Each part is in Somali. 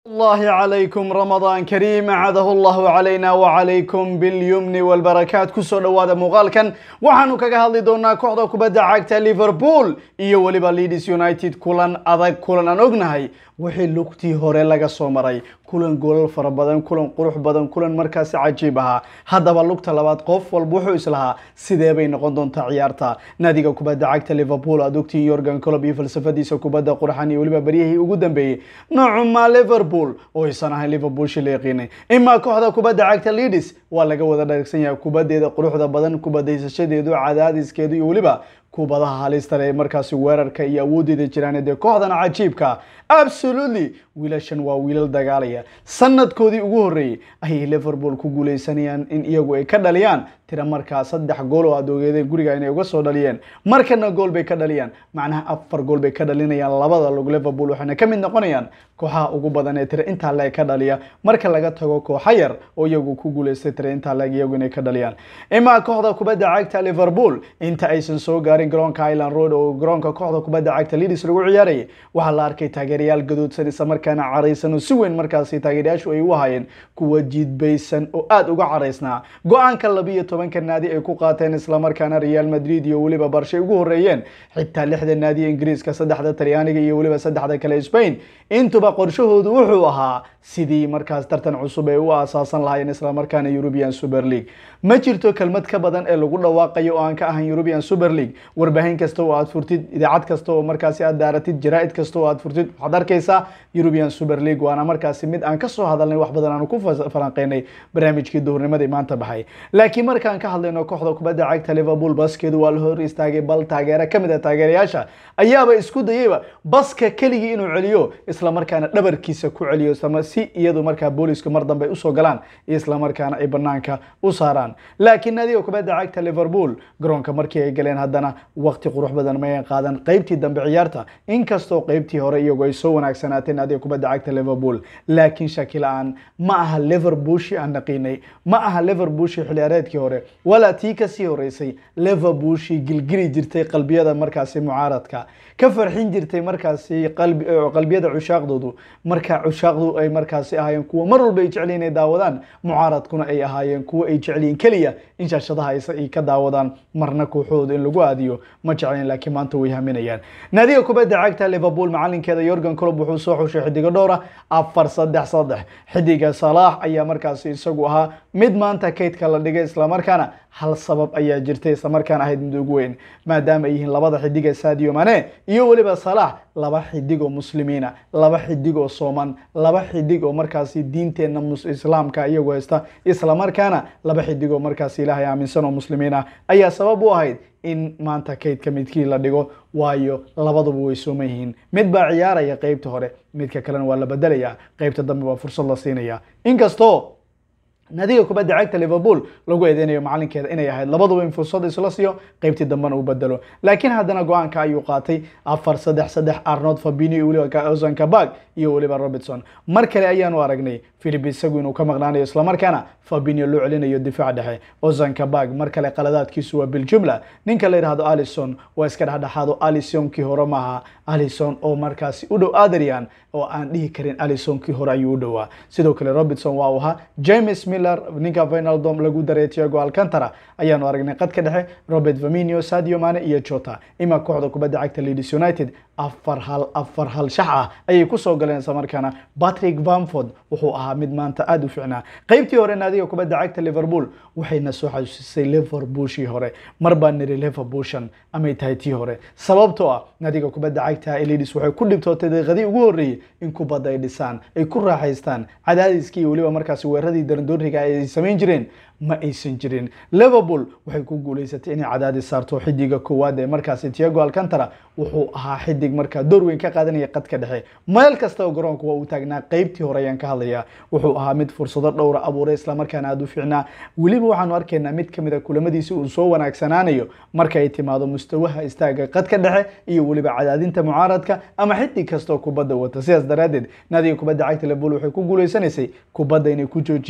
الله عليكم رمضان كريم عاده الله علينا وعليكم باليمن والبركات kusoo dhawaada muuqaalkan waxaanu kaga hadli doonaa kooxda kubadda cagta liverpool iyo weliba leeds united kulan adag kulan aan ognahay wixii lugtii hore laga soo maray kulan goolal fara badan kulan qurux badan kulan markaasi cajiib ahaa haddaba lugta labaad qof walba wuxuu islahaa sidee bay noqon doontaa ciyaarta naadiga kubadda cagta liverpool aad ogtiin yorgan colob iyo falsafadiisa kubadda qurxan iyo weliba beryihii ugu dambeeyey noocuma liverpool oo aysan ahayn liverpool shi la yaqiinay imaa kooxda kubadda cagta leeds waa laga wada dharagsan yahay kubaddeeda quruxda badan kubadaysashadeedu cadaadiskeedu iyo weliba kubadaha halista ee markaasi weerarka iyo awoodeeda jiraan dee kooxdan cajiibka absolutely wiilashan waa wiilal dagaalaya sanadkoodii ugu horreeyey ayay liverpool ku guuleysanayaan in iyagu ay ka dhaliyaan tira markaa saddex gool oo aad ogeedeen guriga inay uga soo dhaliyeen markana gool bay ka dhaliyaan macnaha afar gool bay ka dhalinayaan labada lug liverpool waxayna ka mid noqonayaan kooxaha ugu badan ee tira intaa leeg ka dhaliya marka laga tago kooxa yar oo iyagu ku guuleystay tira intaa leeg iyagu inay ka dhaliyaan imaa kooxda kubadda cagta liverpool inta aysan soo gaarin garoonka island road oo garoonka kooxda kubadda cagta leeds lagu ciyaarayay waxaa la arkay taageerayaal gaduudsan isla markaana caraysan oo si weyn markaasi taageerayaashu ay u hayeen kuwa jiidbaysan oo aada uga caraysnaa go-aanka labiyo tobanka naadi ay ku qaateen islamarkaana real madrid iyo weliba barshay ugu horreeyeen xitaa lixda naadiya ingiriiska saddexda talyaaniga iyo weliba saddexda kale spain intuba qorshahoodu wuxuu ahaa sidii markaas tartan cusub ay u aasaasan lahaayeen islamarkaana european super league ma jirto kelmad ka badan ee lagu dhawaaqayo oo aan ka ahan european super league warbaahin kasta oo aad furtid idaacad kasta oo markaasi aad daaratid jaraa-id kasta oo aad furtid waxaad arkaysaa european super league waana markaasi mid aan kasoo hadalnay wax badan aanu ku falanqeynay barnaamijkii duhurnimadii maanta baxay laakiin markaan ka hadlayno kooxda kubadda cagta liverpool baskeedu waa la hor istaagay bal taageero kamid a taageerayaasha ayaaba isku dayeyba baska keligii inuu celiyo islamarkaana dhabarkiisa ku celiyo si iyadu markaa boolisku mar dambe usoo galaan islamarkaana ay banaanka u saaraan laakiin naadiga kubadda cagta liverpool garoonka markii ay galeen haddana waqti qurux badan may qaadan qeybtii dambe ciyaarta inkastoo qeybtii hore iyagu ay soo wanaagsanaatay naadiga kubadda cagta liverpool laakiin shaki la-aan ma aha liverpoolshi aan naqiinay ma aha liverpoolshi xiliyaareedkii hore walaa tii kasii horeysay liverpoolshi gilgili jirtay qalbiyada markaasi mucaaradka ka farxin jirtay markaasi qalbiyada cushaaqdoodu marka cushaaqdu ay markaasi ahaayeen kuwa mar walba ay jecliin inay daawadaan mucaaradkuna ay ahaayeen kuwa ay jecliin keliya in shaashadaha ay ka daawadaan marna kooxooda in lagu aadiyo ma jeclayn laakiin maanta way haminayaan naadiga kubadda cagta liverpool macalinkeeda yorgan colob wuxuu soo xushay xidigo dhowra afar saddex saddex xidiga salaax ayaa markaasi isagu ahaa mid maanta kaydka la dhigay islamarkaana hal sabab ayaa jirtay islamarkaana ahayd mid ugu weyn maadaama ay yihiin labada xidig ee sadio mane iyo weliba salaax laba xidig oo muslimiina laba xidig oo sooman laba xidig oo markaasi diinteenna islaamka iyagu haysta islamarkaana laba xidig oo markaasi ilaahay aaminsan oo muslimiin ah ayaa sabab u ahayd in maanta kaydka midkii la dhigo waayo labaduba way sooman yihiin mid baa ciyaaraya qeybta hore midka kalena waa la bedelaya qeybta dambe waa fursad la siinaya inkastoo naadiga kubadda cagta liverpool lagu eedeynayo macalinkeeda inay ahayd labaduba in fursad isla siiyo qeybtii dambena uu bedelo laakiin haddana go-aanka ayuu qaatay afar saddex saddex arnold fabini iyo weliba ozan kabag iyo weliba robertson mar kale ayaanu aragnay philip isagu inuu ka maqnaanayo islamarkaana fabinio loo celinayo difaac dhexe ozan kabag mar kale qaladaadkiisu waa biljumla ninka la yidhahdo alison waa iska dhexdhexaado alisonkii hore maaha alison oo markaasi u dhow adrian oo aan dhihi karin alisonkii hore ayuu u dhowaa sidoo kale robertson waa uu ahaa james miller ninka vinaldom lagu daray tiago alcantara ayaanu aragnay qadka dhexe robert vaminio sadio mane iyo jota ima kooxda kubadda cagta leeds united afar hal afar hal shax ah ayay kusoo galeen islamarkaana patrick bamford wuxuu ahaa mid maanta aada u ficnaa qeybtii hore naadiga kubadda cagta liverpool waxayna soo xasuusisay liverpoolshii hore mar baa niri liverpoolshan amay tahay tii hore sababtoo ah naadiga kubadda cagta leeds waxay ku dhibtootay daqiiqadii ugu horreeyey in kubadda ay dhisaan ay ku raaxaystaan cadaadiskii iyo weliba markaasi weeraradii darandooriga ay samayn jireen ma aysan jirin liverpool waxay ku guuleysatay inay cadaadis saarto xidiga koowaad ee markaasi tiago alcantara wuxuu ahaa xidig markaa door weyn ka qaadanaya qadka dhexe meel kasta oo garoonka waa uu taagnaa qeybtii hore ayaan ka hadlayaa wuxuu ahaa mid fursado dhowra abuuray islamarkaana aada u fiicnaa weliba waxaanu arkaynaa mid kamid a kulamadiisi uu soo wanaagsanaanayo marka ay timaado mustawaha istaaga qadka dhexe iyo weliba cadaadinta mucaaradka ama xidig kastoo kubadda wata sidaas daraadeed naadiga kubadda cagta liverpool waxay ku guuleysanaysay kubadda inay ku joojiyaan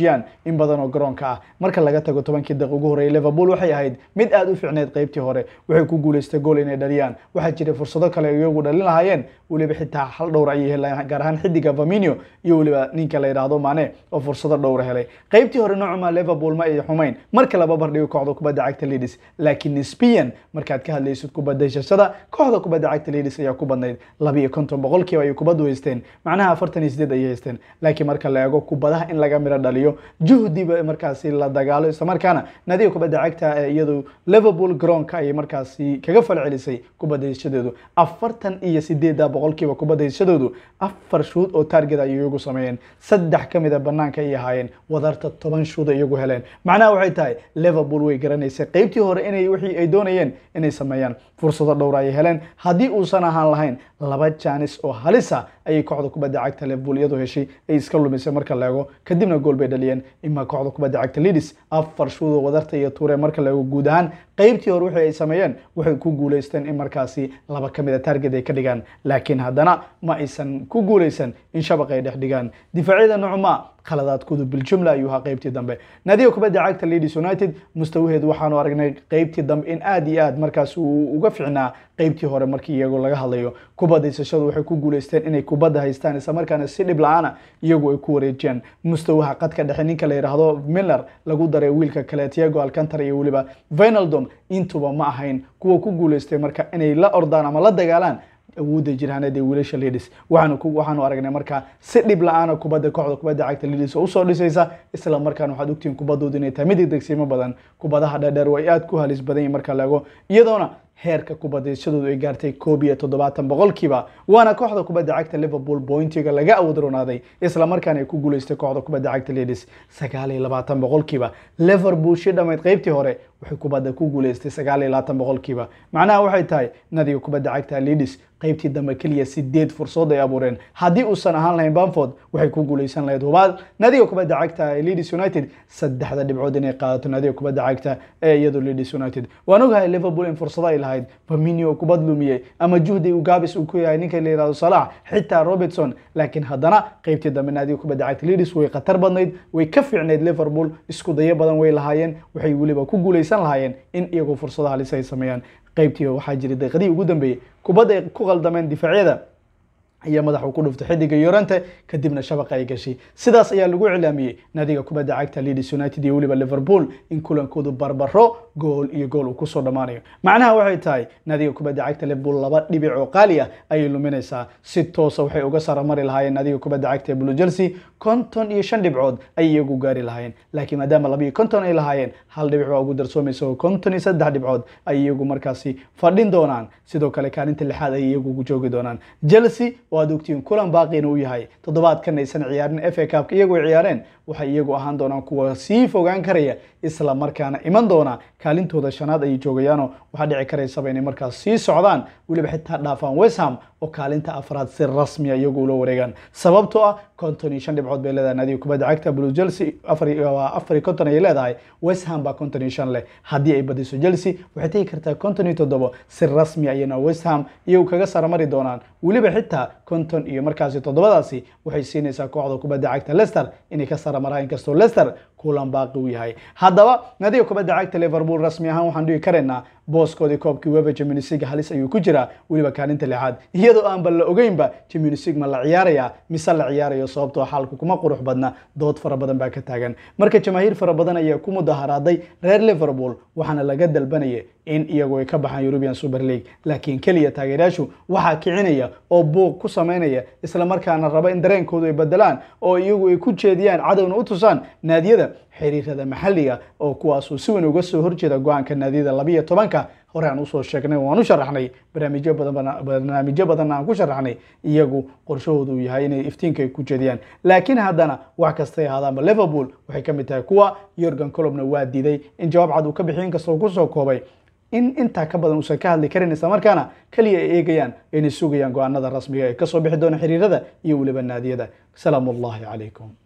in badan oo garoonka ah marka laga tago tobankii daqiiq ugu horreeyay liverpool waxay ahayd mid aad u fiicneyd qaybtii hore waxay ku guuleystay gool inay dhaliyaan waxaa jiray fursado kale ay iyagu dhalin lahaayeen weliba xitaa hal dhowr ayay helayaan gaar ahaan xidiga Firmino iyo weliba ninka la yiraahdo Mane oo fursado dhowr helay qaybtii hore noocuma Liverpool ma ay xumayn marka laba bardhigo kooxda kubadda cagta Leeds laakiin nisbiyan markaad ka hadlaysid kubadda heshashada kooxda kubadda cagta Leeds ayaa ku badnayd laba iyo konton boqolkiiba ay kubaddu haysteen macnaha afartan iyo sideed ayay haysteen laakiin marka la eego kubadaha in laga miro dhaliyo juhdiba markaasi la dagaalo isla markaana nadiga kubadda cagta ee iyadu Liverpool garoonka ayay markaasi kaga falcelisay kubadda heshadeedu afartan iyo sideeda boqolkiiba kubadda heshadoodu afar shuud oo target ay iyagu sameeyeen saddex ka mid a banaanka ay ahaayeen wadarta toban shuud ay iyagu heleen macnaha waxay tahay Liverpool way garanaysay qaybtii hore inay wixii ay doonayeen inay sameeyaan fursado dhowr ay heleen haddii uusan ahaan lahayn laba jaanis oo halisa ayay kooxda kubadda cagta Liverpool iyadoo heshay ay iska lumisay marka la eego kadibna gool bay dhaliyeen ima kooxda kubadda cagta Leeds afar shuud oo wadarta iyo tuure marka la eego guud ahaan qaybtii hore wixii ay sameeyeen waxay ku guuleysteen in markaasi laba ka mid a target ay ka dhigaan laakiin haddana ma aysan ku guuleysan in shabaq ay dhex dhigaan difaacyada nucma khaladaadkoodu biljumla ayuu ahaa qaybtii dambe naadiga kubadda cagta Leeds United mustawaheedu waxaanu aragnay qaybtii dambe in aad iyo aad markaas uu uga ficnaa qaybtii hore markii iyagoo laga hadlayo kubadda haysashadu waxay ku guuleysteen inay kubadda haystaan isla markaana si dhib la-aana iyagu ay ku wareejiyaan mustawaha qadka dhexe ninka la yidhaahdo Miller lagu daray wiilka kale Thiago Alcantara iyo weliba Wijnaldum intuba ma ahayn kuwa ku guuleystay marka inay la ordaan ama la dagaalaan awoodda jiraaneed ee wiilasha Leeds waxaanu ku waxaanu aragnay markaa si dhib la-aana kubadda kooxda kubadda cagta Leeds oo usoo dhisaysa isla markaana waxaad ogtihiin kubaddoodu inay tahay mid degdegsiimo badan kubadaha dheerdheer way aad ku halis badan yihiin marka la eego iyadoona heerka kubadayshadoodu ay gaartay koob iyo toddobaatan boqolkiiba waana kooxda kubadda cagta Liverpool pointiga laga awood roonaaday isla markaana ay ku guuleystay kooxda kubadda cagta Leeds sagaal iyo labaatan boqolkiiba Liverpool shi dhamayd qaybtii hore waxay kubadda ku guuleystay sagaal iyo labaatan boqolkiiba macnaha waxay tahay nadiga kubadda cagta Leeds qaybtii dambe keliya sideed fursad ay abuureen haddii uusan ahaan lahayn Bamford waxay ku guuleysan lahayd hubaal nadiga kubadda cagta Leeds United saddexda dhibcood inay qaadato nadiga kubadda cagta ee iyadu Leeds United waan ogahay Liverpool in fursado ay lahayd Firmino oo kubad lumiyay ama juhdi uu gaabis uu ku yahay ninka la yiraahdo Salah xitaa Robertson laakiin haddana qaybtii dambe nadiga kubadda cagta Leeds way khatar badnayd way ka fiicneyd Liverpool isku dayo badan way lahaayeen waxay weliba ku guuleysan lahaayeen in iyagoo fursado halis ay sameeyaan qaybtii waxaa jiray daqiiqadii ugu dambeeyey kubadda ay ku qaldameen difaacyada iyo madaxu ku dhuftay xidiga Yorante kadibna shabaqa ay gashay sidaas ayaa lagu cilaamiyey naadiga kubadda cagta Leeds United iyo weliba Liverpool in kulankoodu barbaro gool iyo gool uu kusoo dhamaanayo macnaha waxay tahay naadiga kubadda cagta Liverpool laba dhibic oo qaali ah ayay luminaysaa si toos ah waxay uga saramari lahaayeen naadiga kubadda cagta Blue Chelsea konton iyo shan dhibcood ay iyagu gaari lahaayeen laakiin maadaama laba iyo konton ay lahaayeen hal dhibic baa ugu darsoomaysa oo konton iyo saddex dhibcood ay iyagu markaasi fadhin doonaan sidoo kale kaalinta lixaad ay iyagu ugu joogi doonaan Chelsea oo aad ogtiin kulan baaqina uu yahay toddobaadkan aysan ciyaarin FA Cup iyagu ay ciyaareen waxay iyagu ahaan doonaan kuwa sii fogaan karaya isla markaana iman doona kaalintooda shanaad ay joogayaano waxaa dhici karaysaba inay markaas sii socdaan weliba xitaa dhaafaan West Ham oo kaalinta afraad si rasmi ah iyagu ula wareegaan sababtoo ah konton iyo shan dhibcood bay leedahay naadiga kubadda cagta Blue Chelsea afar iyo afar iyo konton ayay leedahay West Ham baa konton iyo shan leh haddii ay badiso Chelsea waxay tegi kartaa konton iyo toddobo si rasmi ayayna West Ham iyagu kaga saramari doonaan weliba xitaa konton iyo markaasi toddobadaasi waxay siinaysaa kooxda kubadda cagta Leicester inay ka saramaraan inkastoo Leicester kulan baaqi u yahay haddaba naadiga kubadda cagta Liverpool rasmi ahaan waxaan dhihi karaynaa booskoodii koobkii UEFA Champions League halis ayuu ku jiraa weliba kaalinta lixaad iyadoo aan bal la ogeynba Champions League ma la ciyaaraya mise la ciyaarayo sababtoo xaalku kuma qurux badna dood fara badan baa ka taagan marka jamaahiir fara badan ayaa ku mudaharaaday reer Liverpool waxaana laga dalbanayay in iyagu ay ka baxaan European Super League laakiin kaliya taageerayaashu waxaa kicinaya oo buuq ku sameynaya isla markaana raba in dareenkoodu ay bedelaan oo iyagu ay ku jeediyaan cadowna u tusaan naadiyada xiriirada maxalliga oo kuwaasuu si weyn uga soo horjeeda go-aanka naadiyada labiyo tobanka hore aan usoo sheegnay waan u sharaxnay barnaamijyo badan barnaamijyo badan aan ku sharaxnay iyagu qorshahoodu uu yahay inay iftiinka ay ku jeediyaan laakiin haddana wax kastay ahaadaanba Liverpool waxay ka mid tahay kuwa Jurgen Kloppna waa diiday in jawaab cad uu ka bixiyo inkastoo ku soo koobay in intaa ka badan uusan ka hadli karin isla markaana kaliya ay eegayaan inay sugayaan go-aanada rasmiga ee ka soo bixi doona xiriirada iyo weliba naadiyada salaamu ullahi calaykum